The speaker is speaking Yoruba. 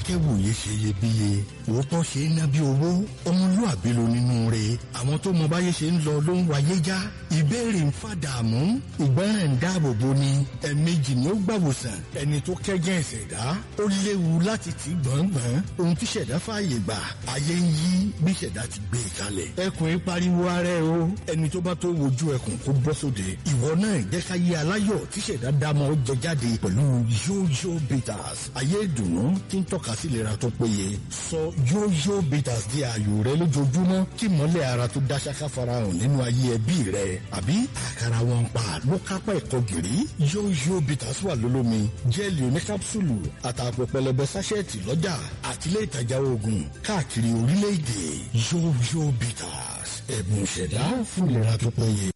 akẹ́wòye ṣe iyebíye òótọ́ ṣe é ná bí owó ọmọlúàbí ló nínú rẹ̀ àwọn tó mọ báyé ṣe ń lọ ló ń wáyé já ìbéèrè ń fàdààmú ìgbọràn ń dáàbò bo ni ẹ̀ẹ̀mejì ni ó gbàwòsàn ẹni tó kẹ́gẹ́ ìṣẹ̀dá ó léwu láti tì gbọ̀ngbọ̀n ohun tí ṣẹ̀dá fààyè gbà ayé ń yí bí ṣẹ̀dá ti gbé e kalẹ̀ ẹkùn ń pariwo ara ẹ o ẹni tó bá tó wojú ẹkùn kó bọ́ sóde ìwọ náà jẹ́ ká yé aláyọ̀ tí ṣẹ̀dá dámọ̀ jẹ jáde pẹ̀lú yóyó bitters ayé ìdùnnú tí ń tọ́ka sí ìlera tó péye sọ yóyó bitters di ààyò rẹ lójoojúmọ́ kí mọ́lẹ̀ ara tó dá ṣáká farahàn nínú ayé ẹbí rẹ àbí àkàrà wọn pa ló kápá ẹ̀kọ́ gìrì yóyó bitters wà lólómi jẹ́ẹ̀lì oníkápsùlù àtàpọ̀ pẹlẹbẹ sáṣẹ́ẹ̀tì lọ́jà àtìlẹ́ ìtajà oògùn káàkiri orílẹ̀-èdè yóyó bitters ẹ̀bùn ìṣẹ̀dá fún ìlera tó péye.